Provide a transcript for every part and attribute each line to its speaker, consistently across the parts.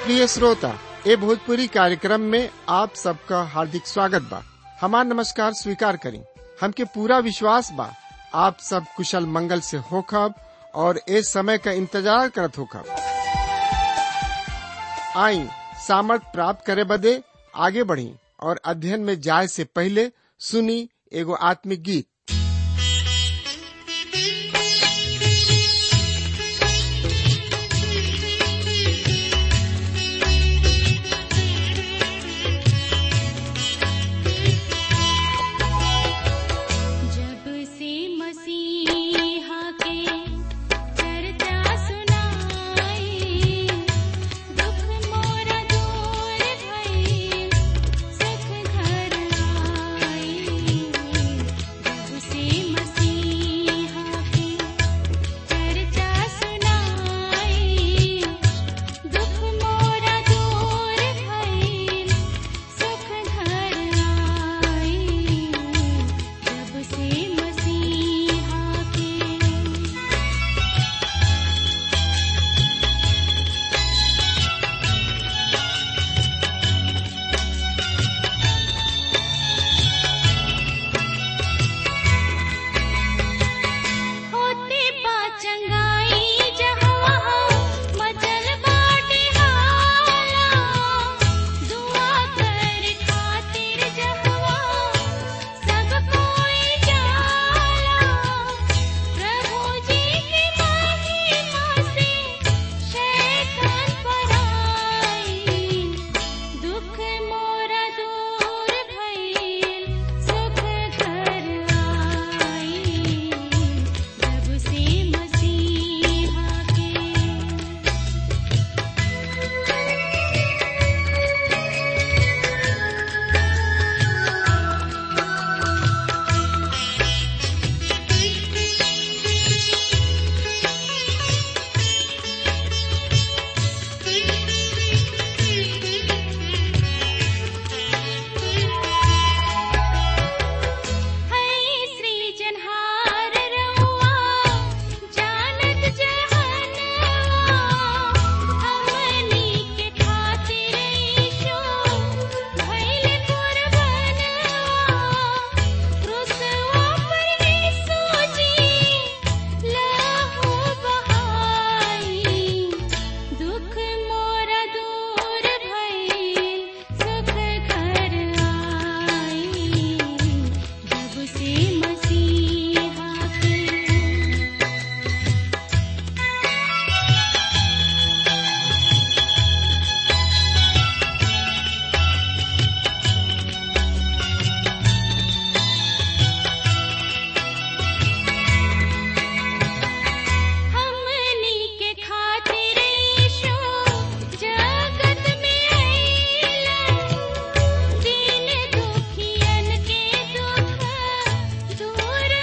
Speaker 1: प्रिय श्रोता ए भोजपुरी कार्यक्रम में आप सबका हार्दिक स्वागत बा हमार नमस्कार स्वीकार करी हमके पूरा विश्वास बा आप सब कुशल मंगल से होखब और ए समय का इंतजार करत होखब आई सामर्थ प्राप्त करे बदे आगे बढ़ी और अध्ययन में जाए से पहले सुनी एगो आत्मिक गीत
Speaker 2: जब से मसीहा के चर्चा सुनाई दुख मोरा दूर भइल सुख घर आई जब से मसीहा के चर्चा सुनाई दुख मोरा दूर भइल सुख घर आई जब से मसीहा के होते पाचंगाई जहाँ मचल बाटे हाला दुआ कर खातिर जहाँ सब कोई जाला प्रभु जी की महिमा से शैतान पराई दुख मोरा दूर भइल सुख घर आई जब से मसीहा के है श्री जनहार रउआ जानत जहनवा हमनी के खातिर ईशो भइल कुर्बानवा क्रूसवा पर यीशु जी लहू बहाई दुख मोरा दूर भइल सुख घर आई जब से मसीहा के हमनी के खातिर ईशो जगत में आइला दीन दुखियन के दुख दूर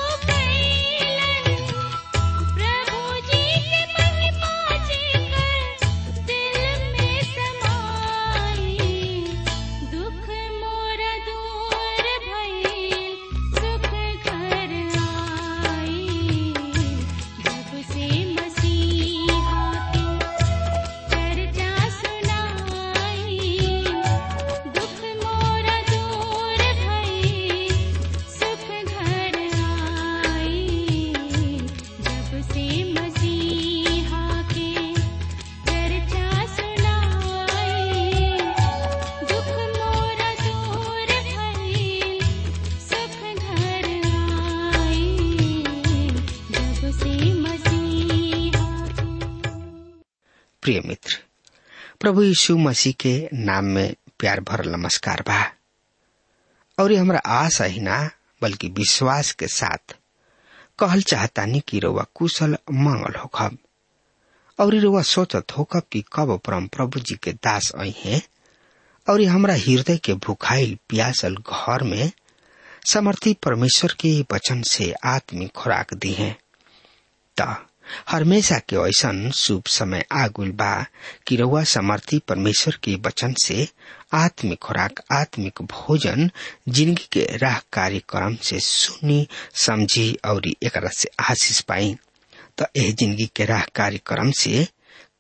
Speaker 2: कैलन प्रभु जी के महिमा जेकर दिल में समाई दुख मोरा दूर भइल सुख घर आई जब से मसीहा के चर्चा सुनाई दुख मोरा दूर भइल सुख घर आई जब से मसीहा के चर्चा सुनाई दुख मोरा दूर भइल सुख घर आई जब से मसीहा के
Speaker 3: प्रिय मित्र प्रभु यीशु मसीह के नाम में प्यार भरल नमस्कार बा और ये हमरा आशा ही ना बल्कि विश्वास के साथ कहल चाहतानी कि रउआ कुशल मंगल होखब और रउआ सोचत होखब कि कब परम प्रभु जी के दास आई हैं और ये हमरा हृदय के भुखाइल प्यासल घर में समर्थी परमेश्वर के वचन से आत्मिक खुराक दी है त हमेशा के ऐसन शुभ समय आगुल बा कि रउआ समर्थी परमेश्वर के वचन से आत्मिक खुराक आत्मिक भोजन जिंदगी के राह कार्यक्रम से सुनी समझी और एकरा से आशीष पाई त एह जिंदगी के राह कार्यक्रम से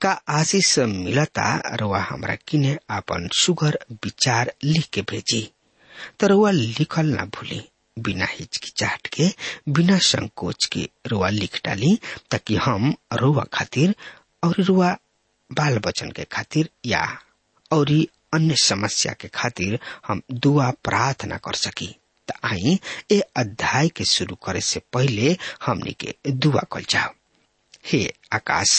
Speaker 3: का आशीष मिलता रुआ हमरा किने आपन सुगर विचार लिख के भेजी तो रुआ लिखल ना भूली बिना हिचकिचाहट के बिना संकोच के रुआ लिख डाली ताकि हम रुआ खातिर और रुआ बाल बचन के खातिर या और अन्य समस्या के खातिर हम दुआ प्रार्थना कर सकी त आई ए अध्याय के शुरू करे से पहले हमनी के दुआ कल जाओ हे आकाश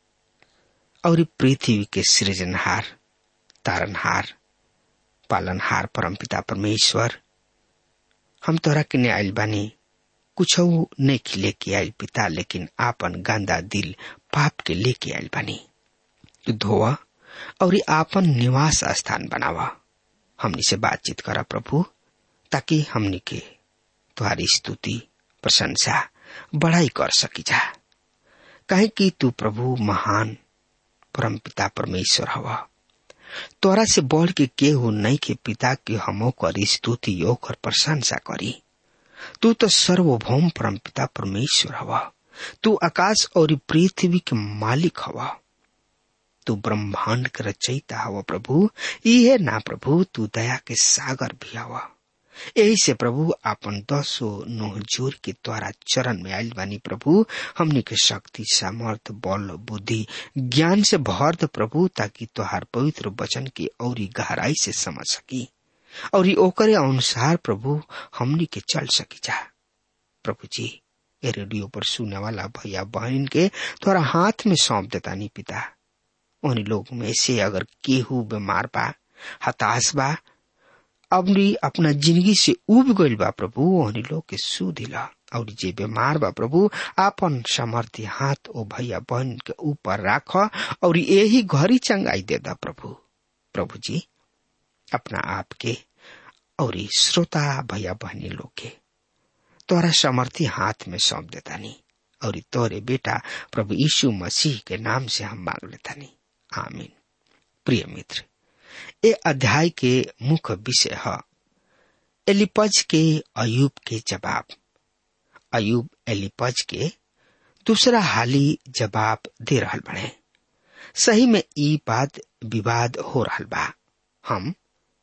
Speaker 3: और पृथ्वी के सृजनहार तारनहार पालनहार परमपिता परमेश्वर हम तोरा के आयल बानी कुछ नहीं लेके आयल पिता लेकिन आपन गंदा दिल पाप के लेके आयल बानी तू धोवा और आपन निवास स्थान बनावा हमनी से बातचीत करा प्रभु ताकि हमनी के तुम्हारी स्तुति प्रशंसा बड़ाई कर सकी जा कहे कि तू प्रभु महान परम पिता परमेश्वर हवा तोरा से बढ़ के केहू नहीं के पिता के हमो कर स्तुति योग और प्रशंसा करी तू तो सर्वभौम परम पिता परमेश्वर हवा तू आकाश और पृथ्वी के मालिक हवा तू ब्रह्मांड के रचयिता हवा प्रभु इहे ना प्रभु तू दया के सागर भी हवा यही से प्रभु आपन दसो नोह जोर के द्वारा चरण में आयल बानी प्रभु हमनी के शक्ति सामर्थ बल बुद्धि ज्ञान से भर द प्रभु ताकि तोहार पवित्र वचन की औरी गहराई से समझ सकी और ओकरे अनुसार प्रभु हमनी के चल सकी जा प्रभु जी ए रेडियो पर सुने वाला भैया बहन के तोरा हाथ में सौंप देता नी पिता उन लोग में से अगर केहू बीमार बा हताश बा अपनी अपना जिंदगी से उब गइल बा प्रभु ओहनी लोग के सू दिला और जे बीमार बा प्रभु आपन समर्थी हाथ ओ भैया बहन के ऊपर राख और यही घरी चंगाई दे दा प्रभु प्रभु जी अपना आप के और श्रोता भैया बहनी लोग के तोरा समर्थी हाथ में सौंप देता नी और तोरे बेटा प्रभु यीशु मसीह के नाम से हम मांग लेता नी आमीन प्रिय मित्र ए अध्याय के मुख्य विषय है एलिपज के अयूब के जवाब अयूब एलिपज के दूसरा हाली जवाब दे रहल बने सही में ई बात विवाद हो रहल बा हम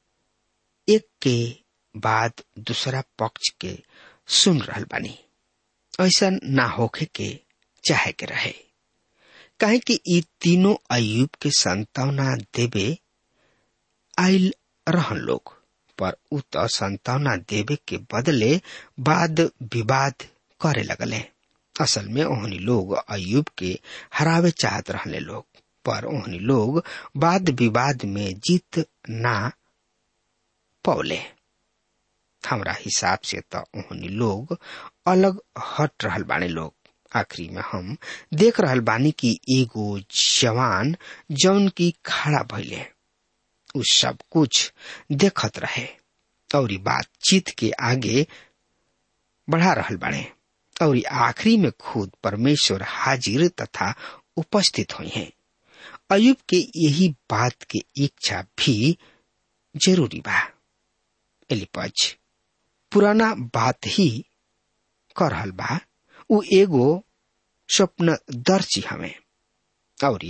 Speaker 3: एक के बाद दूसरा पक्ष के सुन रहल बानी ऐसा ना होखे के चाहे के रहे काहे कि ई तीनों अयूब के संतावना देवे आयल रहन लोग पर उ त संतावना देवे के बदले वाद विवाद करे लगले असल में ओहनी लोग अयुब के हरावे चाहत रहले लोग पर ओहनी लोग वाद विवाद में जीत ना पौले हमरा हिसाब से त ओहनी लोग अलग हट रहल बाने लोग आखिरी में हम देख रहल बानी कि एगो जवान जौन की खड़ा भइले उ सब कुछ देखत रहे और बातचीत के आगे बढ़ा रहल बाड़े और आखिरी में खुद परमेश्वर हाजिर तथा उपस्थित हुई हैं अयुब के यही बात के इच्छा भी जरूरी बा एलिपज पुराना बात ही कर रहल बा उ एगो स्वप्न दर्शी हमें और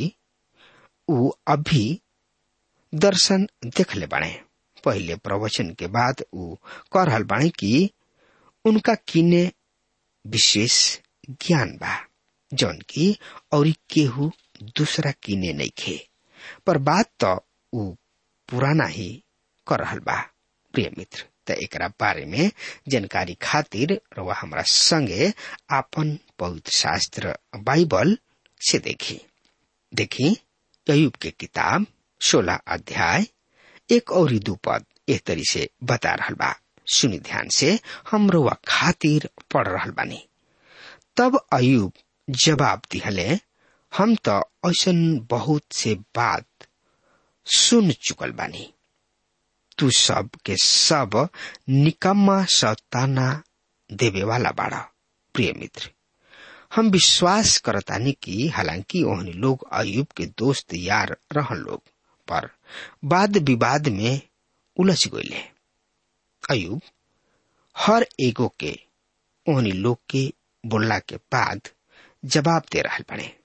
Speaker 3: उ अभी दर्शन देखले बाड़े पहले प्रवचन के बाद उ कह रहल बाड़े कि उनका किने विशेष ज्ञान बा जौन की और केहू दूसरा किने नहीं खे पर बात तो उ पुराना ही कर रहल बा प्रिय मित्र त एकरा बारे में जानकारी खातिर रवा हमरा संगे आपन पवित्र शास्त्र बाइबल से देखी देखी अयुब के किताब सोलह अध्याय एक और दू पद एक तरी से बता रहल बा सुनी ध्यान से हम रुआ खातिर पढ़ रहल बानी तब अयुब जवाब दिहले हम तो ऐसन बहुत से बात सुन चुकल बानी तू सब के सब निकम्मा सताना देवे वाला बाड़ा प्रिय मित्र हम विश्वास करतानी कि हालांकि ओहनी लोग अयुब के दोस्त यार रहन लोग पर वाद विवाद में उलझ गईले अयुब हर एगो के ओहनी लोग के बोलला के बाद जवाब दे रहल बने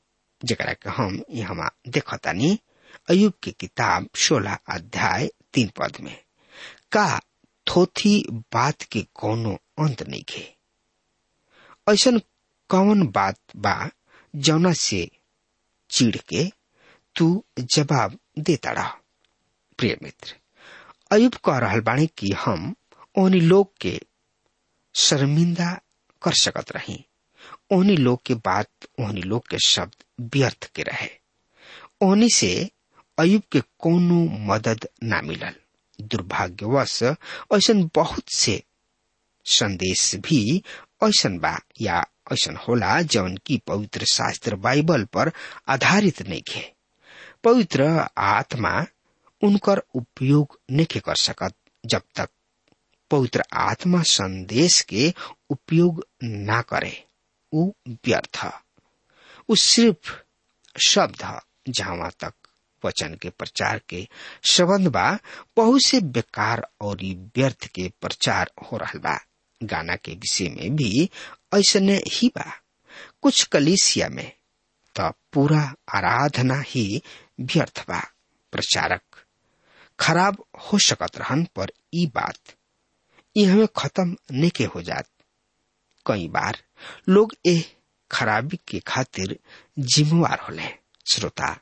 Speaker 3: जरा के हम यहाँ देखतानी अयुब की किताब सोलह अध्याय तीन पद में का थोथी बात के कोनो अंत नहीं खे ऐसन कौन बात बा जौना से चिढ़ के तू जवाब देता रह प्रिय मित्र अयुब कह रहल बाणी कि हम ओहनी लोग के शर्मिंदा कर सकत रही ओहनी लोग के बात ओहनी लोग के शब्द व्यर्थ के रहे ओहनी से अयुब के कोनो मदद ना मिलल दुर्भाग्यवश ऐसन बहुत से संदेश भी ऐसन बा या ऐसन होला जौन की पवित्र शास्त्र बाइबल पर आधारित नहीं खे पवित्र आत्मा उनकर उपयोग नहीं कर सकत जब तक पवित्र आत्मा संदेश के उपयोग ना करे उ व्यर्थ उ सिर्फ शब्द जहां तक वचन के प्रचार के संबंध बा बहुत से बेकार और व्यर्थ के प्रचार हो रहा बा गाना के विषय में भी ऐसने ही बा कुछ कलिसिया में तो पूरा आराधना ही व्यर्थ बा प्रचारक खराब हो सकत रहन पर ई बात ये हमें खत्म नहीं के हो जात कई बार लोग ए खराबी के खातिर जिम्मेवार होले श्रोता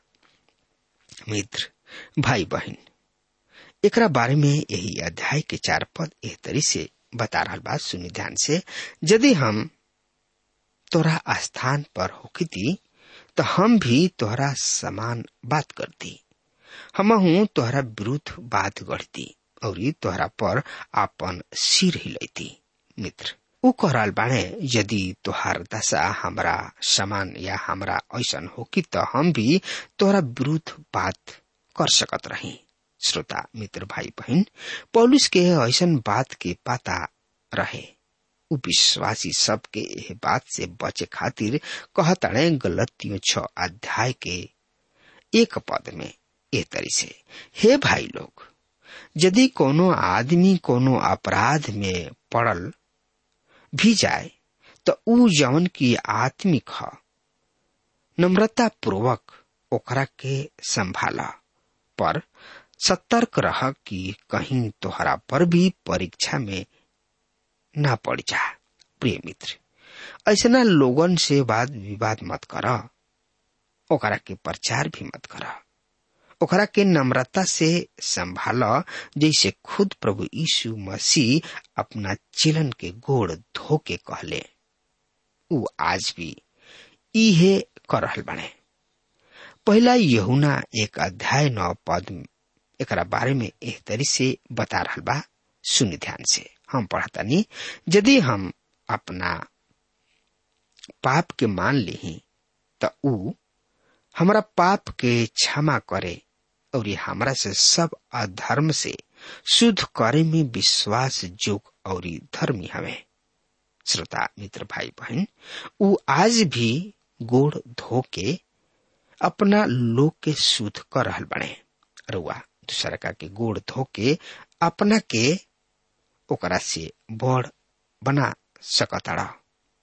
Speaker 3: मित्र भाई बहन एकरा बारे में यही अध्याय के चार पद एह तरी से बता रहा बात सुनी ध्यान से यदि हम तोरा स्थान पर होती तो हम भी तोहरा समान बात करती हम हूँ तोहरा विरुद्ध बात गढ़ती और तोहरा पर आपन सिर हिलैती मित्र ऊ कहल बाणे यदि तोहार दशा हमरा समान या हमरा ऐसन हो कि तो हम भी तोहरा विरुद्ध बात कर सकत रही श्रोता मित्र भाई बहन पौलुस के ऐसन बात के पता रहे उ विश्वासी सबके एह बात से बचे खातिर कहतड़े गलतियों छ अध्याय के एक पद में ए तरी से हे भाई लोग यदि कोनो आदमी कोनो अपराध में पड़ल भी जाए तो ऊ जवन की आत्मिक ह नम्रता पूर्वक ओकरा के संभाला पर सतर्क रह कि कहीं तोहरा पर भी परीक्षा में ना पड़ जा प्रिय मित्र ऐसा लोगन से वाद विवाद मत कर ओकरा के प्रचार भी मत कर ओकरा के नम्रता से संभाल जैसे खुद प्रभु यीशु मसीह अपना चिलन के गोड़ धो के कहले उ आज भी इहे कर रहल बने पहला यहुना एक अध्याय नौ पद एकरा बारे में एह तरी से बता रहल बा सुनि ध्यान से हम पढ़तानी यदि हम अपना पाप के मान ली तो ऊ हमारा पाप के क्षमा करे और ये हमरा से सब अधर्म से शुद्ध करे में विश्वास जोग और धर्मी हवे श्रोता मित्र भाई बहन ऊ आज भी गोड़ धो के अपना लोग के शुद्ध कर रहल बने रुआ दूसरा का के गोड़ धो के अपना के ओकरा से बड़ बना सकताड़ा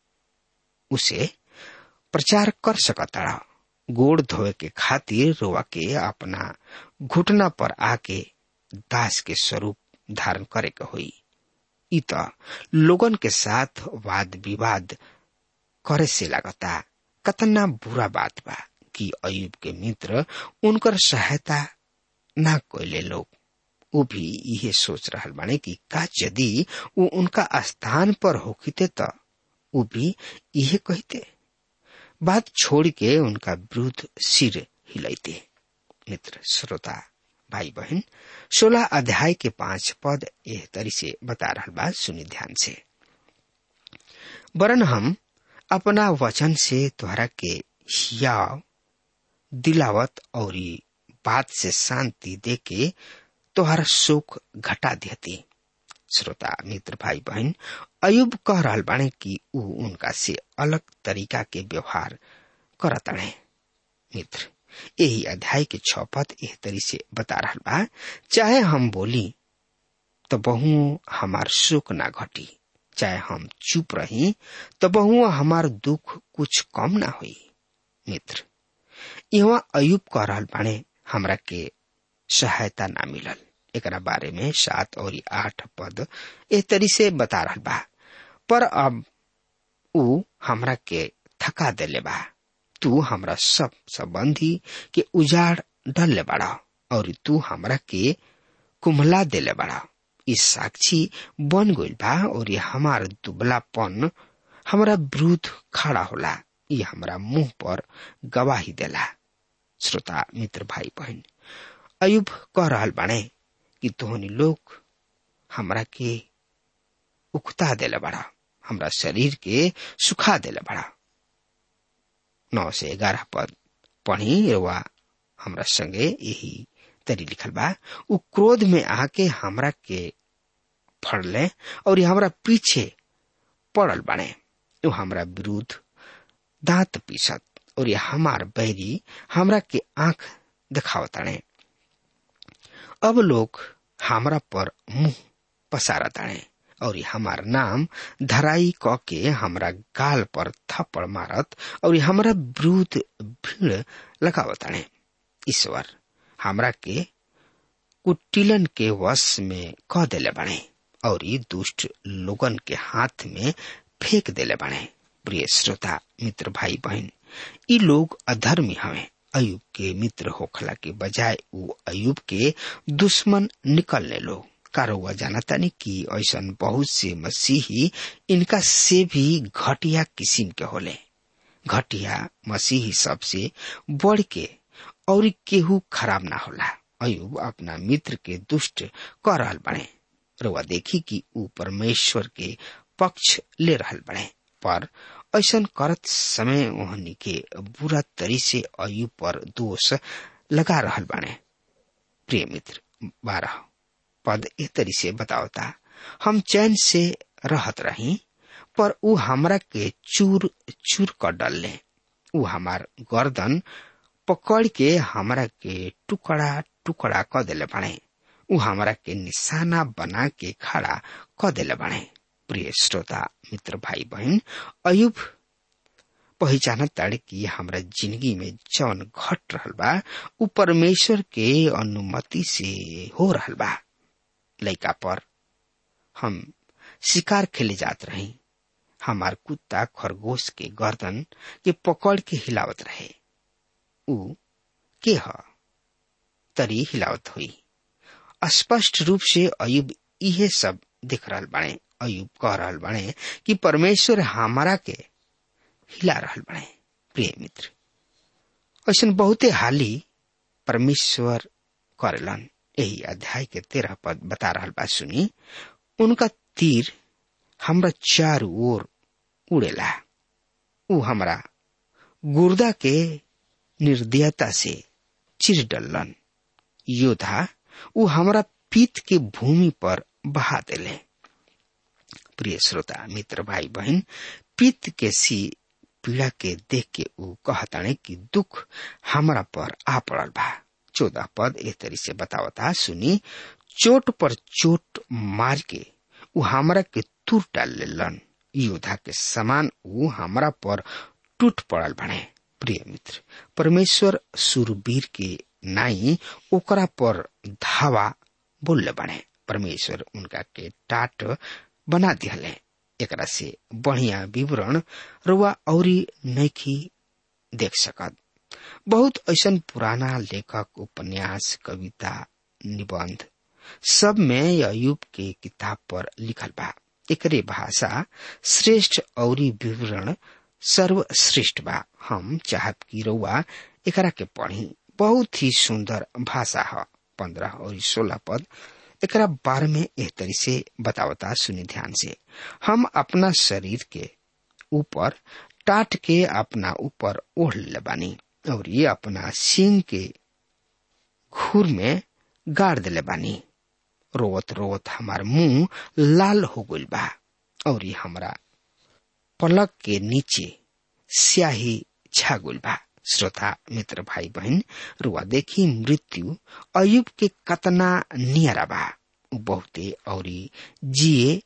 Speaker 3: उसे प्रचार कर सकताड़ा गोड़ धोए के खातिर रोआ के अपना घुटना पर आके दास के स्वरूप धारण करे के हुई इ त लोगन के साथ वाद विवाद करे से लगता कतना बुरा बात बा कि अयुब के मित्र उनकर सहायता ना कोयले लोग वो भी यही सोच रहा बाने कि का यदि वो उनका स्थान पर होते तो वो भी यही कहते बात छोड़ के उनका विरुद्ध सिर हिलाइते मित्र श्रोता भाई बहन सोलह अध्याय के पांच पद एह तरी से बता रहा बात सुनी ध्यान से वरन हम अपना वचन से तुम्हारा के हियाव दिलावत और बात से शांति दे के तोहर सुख घटा देती श्रोता मित्र भाई बहन अयुब कह रहा बाणे कि ऊ उनका से अलग तरीका के व्यवहार करतड़े मित्र यही अध्याय के छपत एह तरी से बता रहा बा चाहे हम बोली तो बहु हमार सुख ना घटी चाहे हम चुप रही तो बहु हमार दुख कुछ कम ना हुई मित्र यहाँ अयुब कह रहल बाणे हमरा के सहायता ना मिलल एकरा बारे में सात और आठ पद एह तरी से बता रहल बा पर अब ऊ हमरा के थका देले बा तू हमरा सब संबंधी के उजाड़ डलले बड़ा और तू हमरा के कुम्हला देले बड़ा इस साक्षी बन गइल बा और ये हमार दुबलापन हमरा विरुद्ध खड़ा होला ये हमरा मुंह पर गवाही देला श्रोता मित्र भाई बहन अयुब कह रहल बाणे कि तोहनी लोग हमरा के उकता देले बड़ा हमरा शरीर के सुखा देले बड़ा नौ से ग्यारह पद पढ़ी रुआ हमरा संगे यही तरी लिखल बा उ क्रोध में आके हमरा के फड़ले और हमरा पीछे पड़ल बने उ हमरा विरुद्ध दांत पीसत और ये हमार बैरी हमरा के आंख दिखावताणे अब लोग हमरा पर मुंह पसारा ताणे और ये हमार नाम धराई क के हमरा गाल पर थप्पड़ मारत और ये हमरा विरुद्ध भीड़ लगावताणे ईश्वर हमरा के कुटिलन के वश में कह देले बने और ये दुष्ट लोगन के हाथ में फेंक देले बने प्रिय श्रोता मित्र भाई बहन ई लोग अधर्मी हवे अयुब के मित्र होखला के बजाय उ अयुब के दुश्मन निकलने लोग कारोवा जानता नहीं कि ऐसा बहुत से मसीही इनका से भी घटिया किस्म के होले घटिया मसीही सबसे बढ़ के और केहू खराब ना होला अयुब अपना मित्र के दुष्ट कर रहल बने रुआ देखी कि ऊ परमेश्वर के पक्ष ले रहल बने पर ऐसा करत समय ओहनी के बुरा तरी से अयुब पर दोष लगा रहल बने प्रिय मित्र बारह पद ए तरी से बतावता हम चैन से रहत रही पर ऊ हमरा के चूर चूर कर डलले ऊ हमार गर्दन पकड़ के हमरा के टुकड़ा टुकड़ा क देले बने ऊ हमरा के निशाना बना के खड़ा क देले बने प्रिय श्रोता मित्र भाई बहन अयुब पहचानत ताड़े कि हमरा जिंदगी में जौन घट रहल बा ऊ परमेश्वर के अनुमति से हो रहल बा लइका पर हम शिकार खेले जात रही हमार कुत्ता खरगोश के गर्दन के पकड़ के हिलावत रहे ऊ के ह तरी हिलावत हुई स्पष्ट रूप से अयुब इहे सब दिख रहल बाणे अयुब कह रहल बाणे कि परमेश्वर हमारा के हिला रहल बाणे प्रिय मित्र ऐसा बहुते हाली परमेश्वर करेलन यही अध्याय के तेरह पद बता रहल बा सुनी उनका तीर हमरा चारू ओर उड़ेला ऊ हमरा गुर्दा के निर्दयता से चिर डलन योद्धा ऊ हमरा पीत के भूमि पर बहा देले प्रिय श्रोता मित्र भाई बहन पीत के सी पीड़ा के देख के ऊ कहताने कि दुख हमरा पर आ पड़ल बा चौदह पद ए तरी से बतावता सुनी चोट पर चोट मार के ऊ हमरा के तुर डाल लेलन योद्धा के समान ऊ हमरा पर टूट पड़ल बने प्रिय मित्र परमेश्वर सुरवीर के नाई ओकरा पर धावा बोलले बने परमेश्वर उनका के टाट बना दिहले एकरा से बढ़िया विवरण रुआ औरी नैखी देख सकत बहुत ऐसा पुराना लेखक उपन्यास कविता निबंध सब में अयुब के किताब पर लिखल बा एकरे भाषा श्रेष्ठ औरी विवरण सर्वश्रेष्ठ बा हम चाहत की रउआ एकरा के पढ़ी बहुत ही सुंदर भाषा है पंद्रह और सोलह पद एकरा बारे में एह तरी से बतावता सुनी ध्यान से हम अपना शरीर के ऊपर टाट के अपना ऊपर ओढ़ ले बानी और ये अपना सिंह के घूर में गाड़ दिले बानी रोवत रोवत हमार मुंह लाल हो गइल बा और ये हमरा पलक के नीचे स्याही छा गइल बा श्रोता मित्र भाई बहन रुआ देखी मृत्यु अयुब के कतना नियरा बा उ बहुते और जिए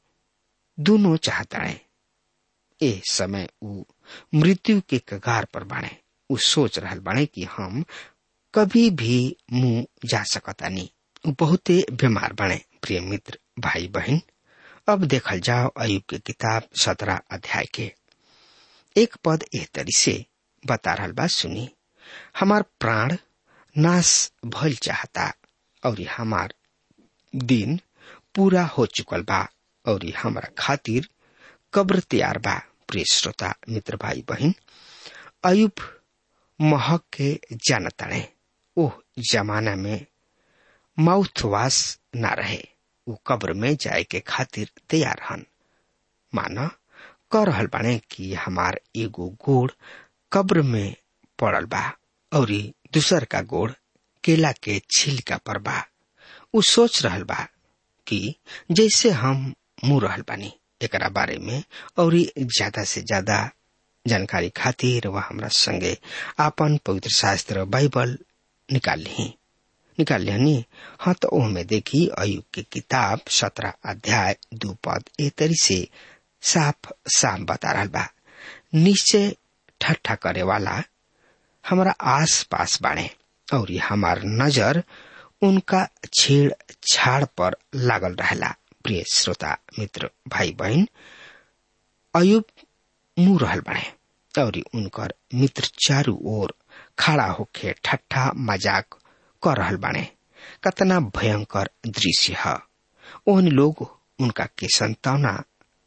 Speaker 3: दोनों चाहता है ए समय उ मृत्यु के कगार पर बाणे उ सोच रहल बाड़े कि हम कभी भी मुंह जा सकतानी उ बहुते बीमार बने प्रिय मित्र भाई बहन अब देखल जाओ अयुब के किताब सत्रह अध्याय के एक पद एह तरी से बता रहल बा सुनी हमार प्राण नाश भइल चाहता और हमार दिन पूरा हो चुकल बा और हमारा खातिर कब्र तैयार बा प्रिय श्रोता मित्र भाई बहन अयुब महक के जानताड़े ओह जमाना में माउथ वाश ना रहे उ कब्र में जाए के खातिर तैयार हन माना कह रहल बाने कि हमार एगो गोड़ कब्र में पड़ल बा और दूसर का गोड़ केला के छिलका पर बा उ सोच रहल बा कि जैसे हम मुंह रहल बानी एकरा बारे में और ज्यादा से ज्यादा जानकारी खातिर वह हमरा संगे आपन पवित्र शास्त्र बाइबल निकाल ली निकाल लिहनी हाँ तो ओहमे देखी अयुब के किताब सत्रह अध्याय दू पद ए तरी से साफ साफ बता रहा बा निश्चय ठट्ठा करे वाला हमारा आस पास बाड़े और ये हमार नजर उनका छेड़ छाड़ पर लागल रहेला प्रिय श्रोता मित्र भाई बहन अयुब मुंह रहल बने और उनकर मित्र चारू ओर खड़ा होके ठट्ठा मजाक कर रहल बाने कतना भयंकर दृश्य है ओहन लोग उनका के संतावना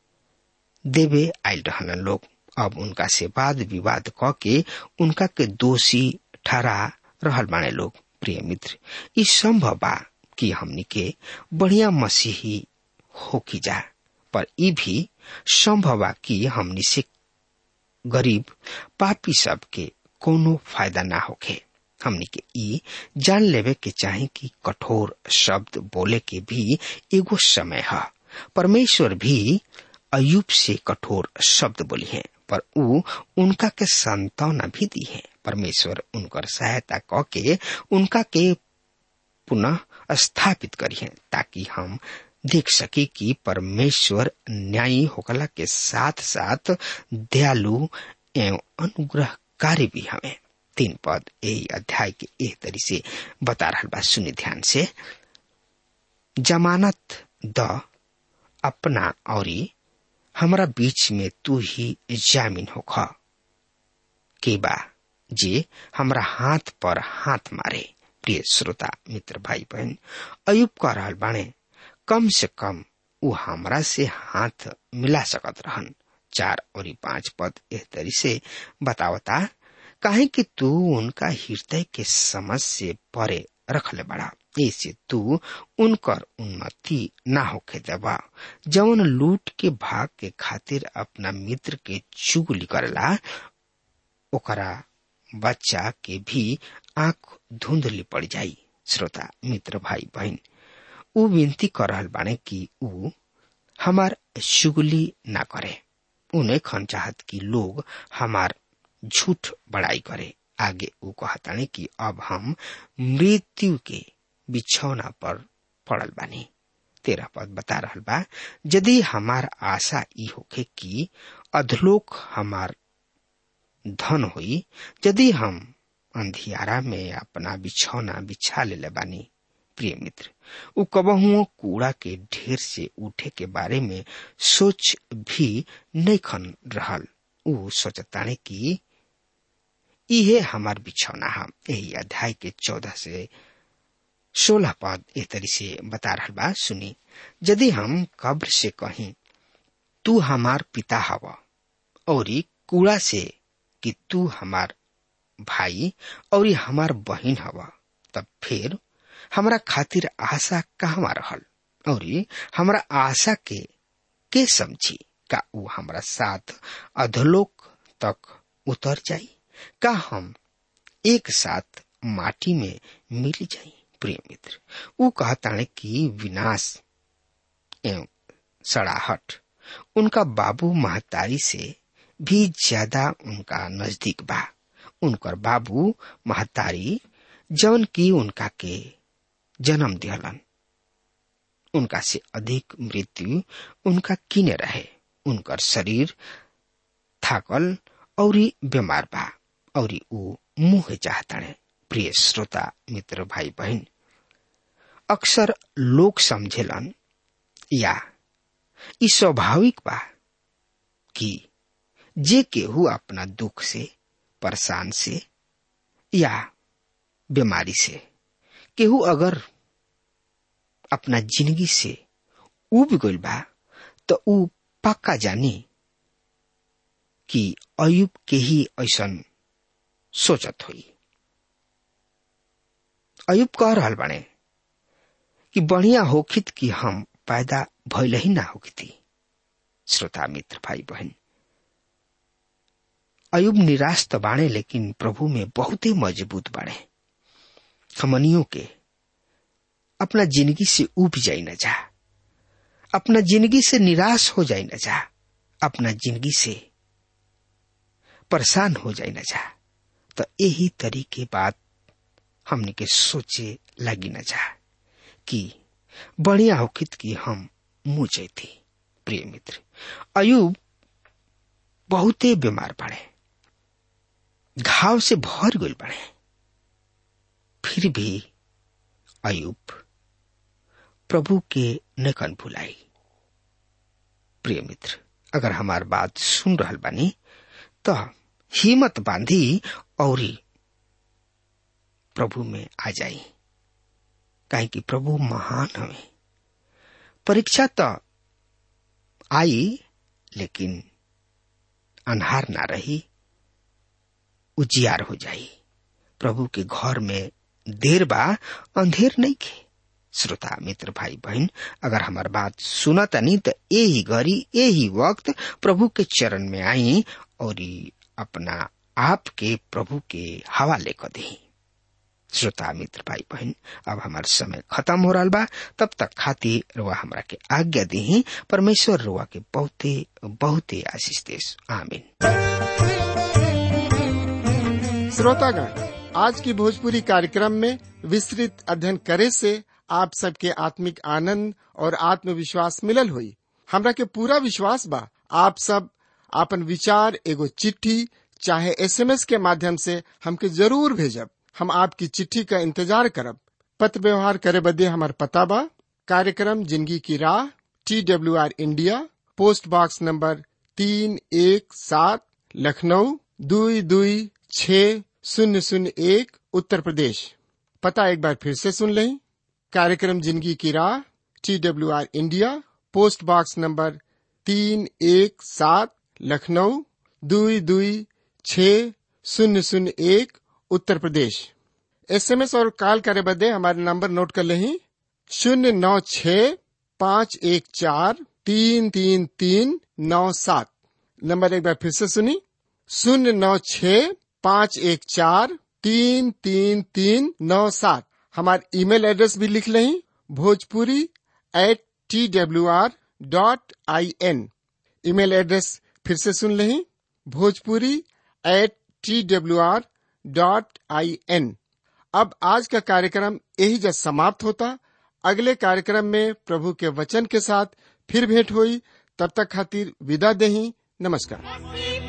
Speaker 3: देवे आयल रहलन लोग अब उनका से वाद विवाद क के उनका के दोषी ठहरा रहल बाने लोग प्रिय मित्र ई संभव बा कि हमनी के बढ़िया मसीही हो की जा पर ई भी संभव बा कि हमनी से गरीब पापी सब के कोनो फायदा ना होखे हमनी के ई जान लेवे के चाहे कि कठोर शब्द बोले के भी एगो समय है परमेश्वर भी अयुब से कठोर शब्द बोली है पर उ उनका के संतावना भी दी है परमेश्वर उनकर सहायता क के उनका के पुनः स्थापित करी है ताकि हम देख सके कि परमेश्वर न्यायी होकला के साथ साथ दयालु एवं अनुग्रहकारी भी हमें तीन पद यही अध्याय के एक तरी से बता रहा बा सुनि ध्यान से जमानत द अपना और हमारा बीच में तू ही जामिन होख के बा जे हमरा हाथ पर हाथ मारे प्रिय श्रोता मित्र भाई बहन अयुब कह रहा बाणे कम से कम उ हमरा से हाथ मिला सकत रहन चार और पांच पद एह तरी से बतावता काहे कि तू उनका हृदय के समझ से परे रखले बड़ा ऐसे तू उनकर उन्नति ना होके देवा जवन लूट के भाग के खातिर अपना मित्र के चुगली करला ओकरा बच्चा के भी आंख धुंधली पड़ जाई श्रोता मित्र भाई बहन उ विनती कर रहल बाने कि उ हमार चुगली ना करे उन्हें खन चाहत कि लोग हमार झूठ बड़ाई करे आगे उ कहताने कि अब हम मृत्यु के बिछौना पर पड़ल बानी तेरह पद बता रहल बा यदि हमार आशा ई होखे कि अधलोक हमार धन होई यदि हम अंधियारा में अपना बिछौना बिछा ले बानी प्रिय मित्र उ कबहुओ कूड़ा के ढेर से उठे के बारे में सोच भी नहीं खन रहल उ सोचताने कि इहे हमार बिछौना हम यही अध्याय के चौदह से सोलह पद इस तरी से बता रहा बा सुनी यदि हम कब्र से कहीं तू हमार पिता हवा और कूड़ा से कि तू हमार भाई और हमार बहन हवा तब फिर हमरा खातिर आशा कहवा रहल और हमरा आशा के के समझी का उ हमरा साथ अधलोक तक उतर जाई का हम एक साथ माटी में मिल जाई प्रिय मित्र उ कहताने कि विनाश एवं सड़ाहट उनका बाबू महतारी से भी ज्यादा उनका नजदीक बा उनकर बाबू महतारी जौन की उनका के जन्म दिहलन उनका से अधिक मृत्यु उनका किने रहे उनकर शरीर थाकल और बीमार बा और ऊ मुंह चाहताणे प्रिय श्रोता मित्र भाई बहन अक्सर लोग समझेलन या ई स्वाभाविक बा कि जे केहू अपना दुख से परेशान से या बीमारी से केहू अगर अपना जिंदगी से उब गइल बा तो ऊ पक्का जानी कि अयुब के ही ऐसन सोचत होई अयुब कह रहल बाने कि बढ़िया होखित कि हम पैदा भइल ही ना होखिती श्रोता मित्र भाई बहन अयुब निराश तो बाणे लेकिन प्रभु में बहुत ही मजबूत बाणे हमनियों के अपना जिंदगी से उब जाई न जा अपना जिंदगी से निराश हो जाई न जा अपना जिंदगी से परेशान हो जाई न जा तो यही तरीके बात हमने के सोचे लगी न जा कि बढ़िया होखित कि हम मुंह जैती प्रिय मित्र अयुब बहुते बीमार पड़े घाव से भर गल पड़े फिर भी अयुब प्रभु के नकन भुलाई प्रिय मित्र अगर हमार बात सुन रहल बानी तो हिम्मत बांधी और प्रभु में आ जाई काहे कि प्रभु महान हवे परीक्षा तो आई लेकिन अनहार ना रही उजियार हो जाई प्रभु के घर में देर बा अंधेर नहीं खे श्रोता मित्र भाई बहन अगर हमार बात सुनता नहीं तो यही घड़ी यही वक्त प्रभु के चरण में आई और अपना आप के प्रभु के हवाले कर दी श्रोता मित्र भाई बहन अब हमार समय खत्म हो रहा बा तब तक खाती रुआ हमरा के आज्ञा दी परमेश्वर रुआ के बहुते बहुते आशीष देश आमीन
Speaker 1: श्रोतागण आज की भोजपुरी कार्यक्रम में विस्तृत अध्ययन करे से आप सबके आत्मिक आनंद और आत्मविश्वास मिलल हुई हमरा के पूरा विश्वास बा आप सब आपन विचार एगो चिट्ठी चाहे एसएमएस के माध्यम से हमके जरूर भेजब हम आपकी चिट्ठी का इंतजार करब पत्र व्यवहार करे बदे हमार पता बा कार्यक्रम जिंदगी की राह T W R India post box number तीन एक सात लखनऊ दुई दुई छ शून्य शून्य एक उत्तर प्रदेश पता एक बार फिर से सुन लें कार्यक्रम जिंदगी की राह T W R India post box number तीन एक सात लखनऊ दुई दुई छ शून्य शून्य एक उत्तर प्रदेश एसएमएस और कॉल करे बदे हमारे नंबर नोट कर लें शून्य नौ छ पाँच एक चार तीन तीन तीन नौ सात नंबर एक बार फिर से सुनी शून्य नौ छ पाँच एक चार तीन तीन तीन नौ सात हमारे ईमेल एड्रेस भी लिख लें Bhojpuri at T W R dot I N email address फिर से सुन लें Bhojpuri at T W R dot I N अब आज का कार्यक्रम यही जब समाप्त होता अगले कार्यक्रम में प्रभु के वचन के साथ फिर भेंट हुई तब तक खातिर विदा दही नमस्कार
Speaker 2: मसीह